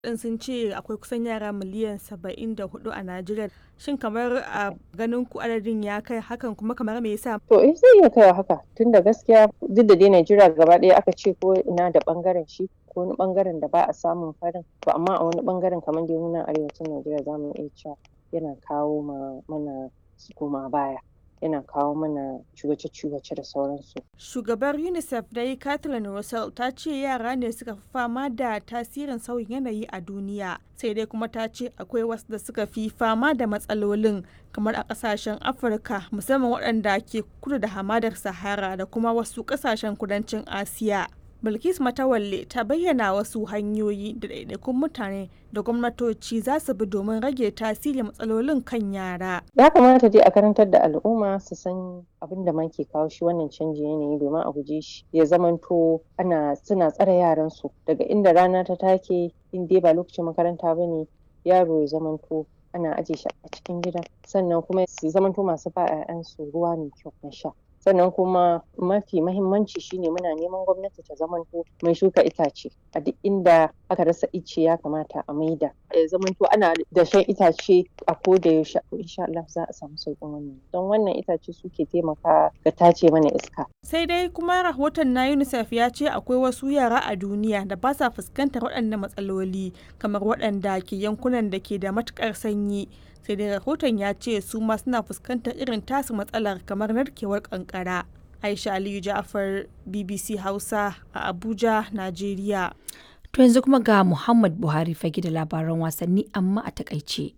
din sun ce akwai kusan yara miliyan 74 a Najeriya. Shin kamar a ganin ku adadin ya kai hakan kuma kamar me yasa? To eh zai iya kaiwa haka tunda gaskiya duk da dai Najeriya gaba ɗaya aka ce ko ina da ɓangaren shi ko wani ɓangaren da ba a samun farin to amma a wani ɓangaren kamar dai nan arewacin Najeriya za mu iya cewa yana kawo ma mana koma baya. yana kawo mana ciwace-ciwace da sauransu. Shugabar UNICEF dai Kathleen Russell ta ce yara ne suka fi fama da tasirin sauyin yanayi a duniya sai dai kuma ta ce akwai wasu da suka fi fama da matsalolin kamar a kasashen Afirka musamman waɗanda ke kudu da hamadar Sahara da kuma wasu kasashen kudancin Asiya. Bilkis Matawalle ta bayyana wasu hanyoyi da ɗaiɗaikun mutane da gwamnatoci za su bi domin rage tasirin matsalolin kan yara. Ya kamata dai a karantar da al'umma su san abin da ke kawo shi wannan canjin yanayi domin a guje shi ya zamanto ana suna tsare yaran su daga inda rana ta take in dai ba lokacin makaranta ba ne yaro ya zamanto ana aje shi a cikin gida sannan kuma su zamanto masu ba 'ya'yansu ruwa mai kyau na sha. sannan kuma mafi mahimmanci shine muna neman gwamnati ta zamanto mai shuka itace a duk inda aka rasa ice ya kamata a maida ya zamanto ana da shan itace a koda yaushe insha Allah za a samu sauƙin wannan don wannan itace suke taimaka ga tace mana iska sai dai kuma rahoton na UNICEF ya ce akwai wasu yara a duniya da ba sa fuskantar waɗannan matsaloli kamar waɗanda ke yankunan da ke da matuƙar sanyi sai dai rahoton ya ce su ma suna fuskantar irin tasu matsalar kamar narkewar kankara aisha aliyu ja'afar bbc hausa a abuja najeriya to yanzu kuma ga muhammad buhari fage da labaran wasanni amma a takaice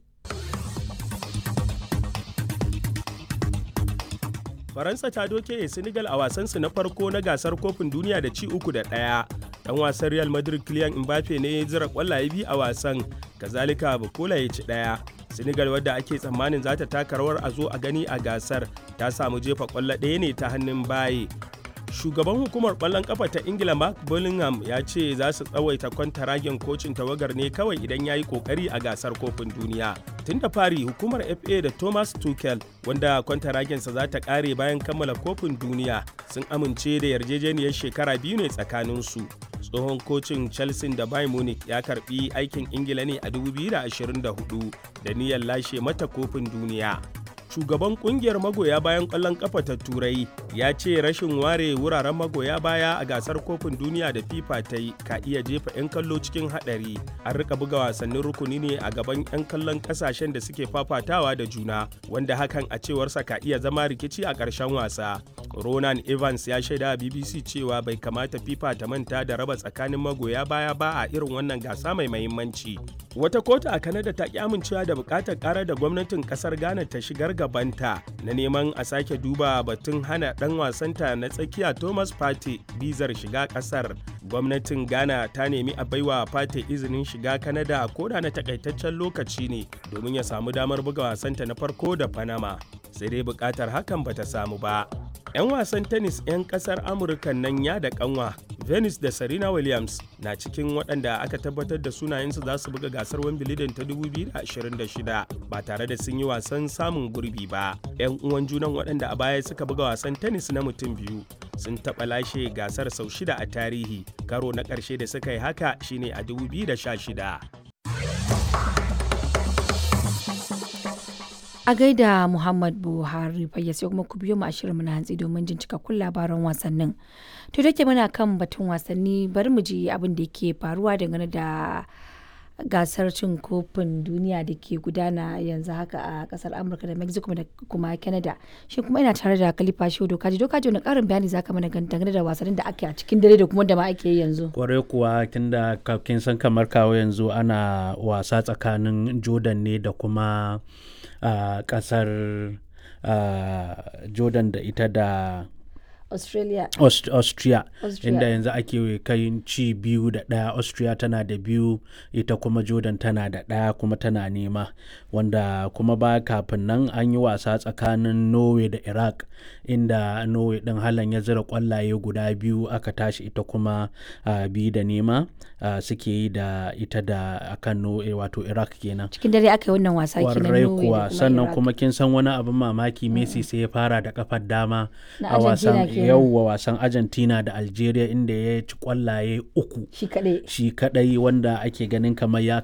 faransa ta doke senegal a wasansu na farko na gasar kofin duniya da ci uku da ɗaya dan wasan real madrid kylian mbappe ne ya zira kwallaye biyu a wasan kazalika bukola ya ci ɗaya senegal wadda ake tsammanin za ta taka rawar a zo a gani a gasar ta samu jefa kwallo ɗaya ne ta hannun baye shugaban hukumar kwallon kafa ta ingila mark bullingham ya ce za su tsawaita kwantaragen kocin tawagar ne kawai idan ya yi kokari a gasar kofin duniya tun da fari hukumar fa da thomas tuchel wanda kwantaragensa za ta kare bayan kammala kofin duniya sun amince da yarjejeniyar shekara biyu ne tsakaninsu tsohon kocin chelsea da bayern munich ya karbi aikin ingila ne a 2024 da niyyar lashe mata kofin duniya shugaban kungiyar magoya bayan kwallon kafa ta turai ya ce rashin ware wuraren magoya baya a gasar kofin duniya da fifa ta yi ka iya jefa 'yan kallo cikin hadari an rika buga wasannin rukuni ne a gaban 'yan kallon kasashen da suke fafatawa da juna wanda hakan a cewarsa ka iya zama rikici a ƙarshen wasa ronan evans ya shaida a bbc cewa bai kamata fifa ta manta da raba tsakanin magoya baya ba a irin wannan gasa mai mahimmanci wata kotu a kanada ta ki amincewa da bukatar karar da gwamnatin kasar ghana ta shigar gabanta na neman a sake duba batun hana dan wasanta na tsakiya thomas pate bizar shiga kasar gwamnatin ghana ta nemi a baiwa pate izinin shiga kanada koda na takaitaccen lokaci ne domin ya samu damar buga wasanta na farko da panama sai dai bukatar hakan bata samu ba 'yan wasan tennis 'yan kasar amurka nan ya da kanwa venus da serena williams na cikin waɗanda aka tabbatar da sunayensu za su buga gasar wimbledon ta 2026 ba tare da sun yi wasan samun gurbi ba 'yan uwan junan waɗanda a baya suka buga wasan tennis na mutum biyu sun taɓa lashe gasar sau shida a tarihi karo na ƙarshe da suka yi haka shine a 2016 a gaida muhammad buhari fayya sai kuma ku biyo mu ashirin na hantsi domin jin cikakkun labaran wasannin to da ke muna kan batun wasanni bari mu ji abin da ke faruwa dangane da gasar cin kofin duniya da ke gudana yanzu haka a kasar amurka da mexico da kuma canada shi kuma ina tare da kalifa shi dokaji dokaji wani karin bayani zaka mana dangane da wasannin da ake a cikin dare da kuma da ma ake yi yanzu kwarai kuwa tunda kin san kamar kawo yanzu ana wasa tsakanin jordan ne da kuma a uh, kasar uh, jordan da ita da australia Aust austria, Austria. inda yanzu ake kai ci biyu da ɗaya austria tana da biyu ita kuma jordan tana da ɗaya kuma tana nema wanda kuma ba kafin nan an yi wasa tsakanin norway da iraq inda norway ɗin halan ya zira kwallaye guda biyu aka tashi ita kuma uh, biyu da nema uh, suke yi da ita da akan norway wato iraq kenan cikin dare aka yi wannan wasa kenan kwarai Norway da kuwa kuma sannan Iraq. kuma kin san wani abin mamaki messi sai ya fara da kafar dama Na a wasan Argentina kenan yauwa wasan argentina da algeria inda ya ci kwallaye uku shi kaɗai shi kadai wanda ake ganin kamar ya